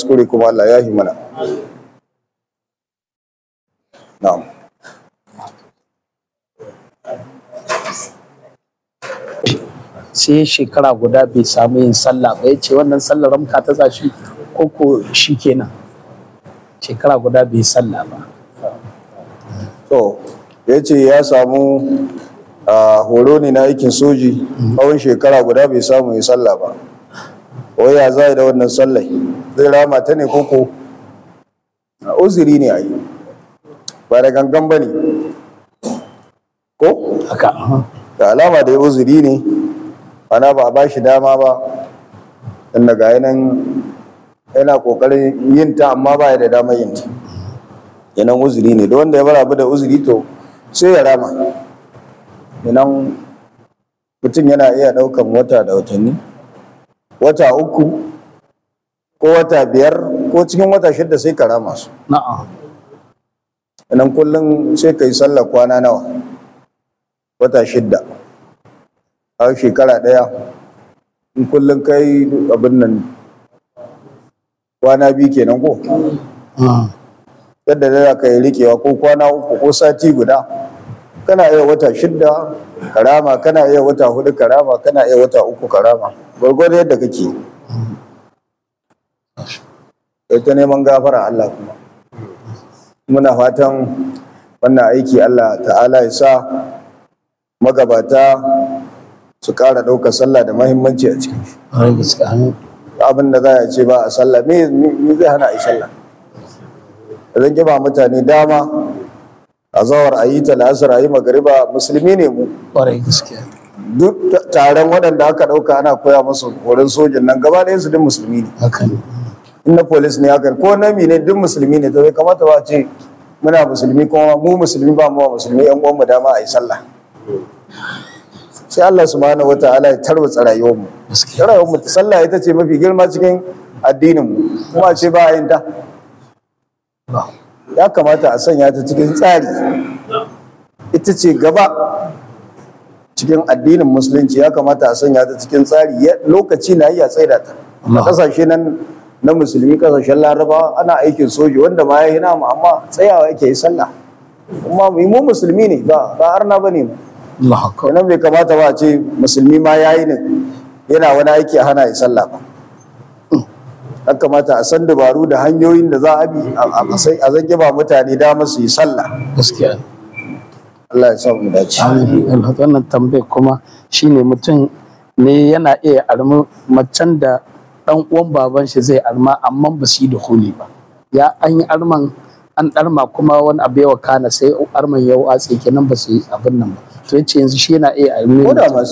kuskure kuma Allah ya yi mana na'am sai shekara guda bai samu yin sallah ba ya ce wannan sallar ramka ta zashi ko ko shi kenan shekara guda bai sallah ba to ya ce ya samu a horo ne na aikin soji tsawon shekara guda bai samu ya sallah ba wai ya za da wannan sallai zai rama ta ne koko a uzuri ne a yi ba da gangan ba ne ko haka da alama da ya uzuri ne ana ba a ba shi dama ba dan daga yanan yana kokarin yin ta amma ba ya da damar yin ta yanan uzuri ne da wanda ya bar abu da uzuri to sai ya rama yanan mutum yana iya daukan wata da watanni wata uku ko wata biyar ko cikin wata shidda sai ka rama su na'am yanan kullum sai ka yi sallar kwana nawa wata shidda a shekara ɗaya in kullum kai abin nan kwana biyu kenan ko yadda da za ka yi rikewa ko kwana uku ko sati guda kana iya wata shidda karama kana iya wata hudu karama kana iya wata uku karama gwargwado yadda kake kai ta neman gafara Allah kuma muna fatan wannan aiki Allah ta'ala ya sa magabata su ƙara ɗaukar sallah da mahimmanci a cikin shi Ƙwarai gaske amin. abin da za a ce ba a sallah me me zai hana a yi sallah zan ba mutane dama a zawar a yi ta la'asar a yi magariba musulmi ne mu Ƙwarai gaske duk taron waɗanda aka ɗauka ana koya musu horon sojin nan gaba ɗayan su duk musulmi ne haka ne in na polis ne haka ko na ne duk musulmi ne to bai kamata ba a ce muna musulmi kuma mu musulmi ba mu wa musulmi yan uwan mu dama a yi sallah sai Allah subhanahu wataala ya tarwatsa rayuwar mu gaske rayuwar mu sallah ita ce mafi girma cikin addinin mu kuma a ce ba a yin ta ya kamata a sanya ta cikin tsari ita ce gaba cikin addinin musulunci ya kamata a sanya ta cikin tsari Ya- lokaci na iya tsaida ta a Allah. kasashe nan na musulmi kasashen larabawa ana aikin soji wanda ma ya yi namu amma tsayawa yake yi sallah kuma mu mu musulmi ne ba ba arna ba ne mu Allah akbar kenan bai kamata ba a ce musulmi ma ya yi ne yana wani aiki a hana ya sallah ba ya kamata a san dabaru da hanyoyin da za a bi a- a sai- a zage ba mutane dama su yi sallah gaskiya Allah ya sa mu dace Amin. Allah, wannan tambayar kuma shine mutum ne yana iya armi macen da dan uwan baban shi zai arma amma ba su yi da huli ba ya an yi arman an ɗarma kuma wani abu yawa kana sai arman ya watse kenan ba su yi abin nan ba to yace yanzu shi yana iya armi ko da masu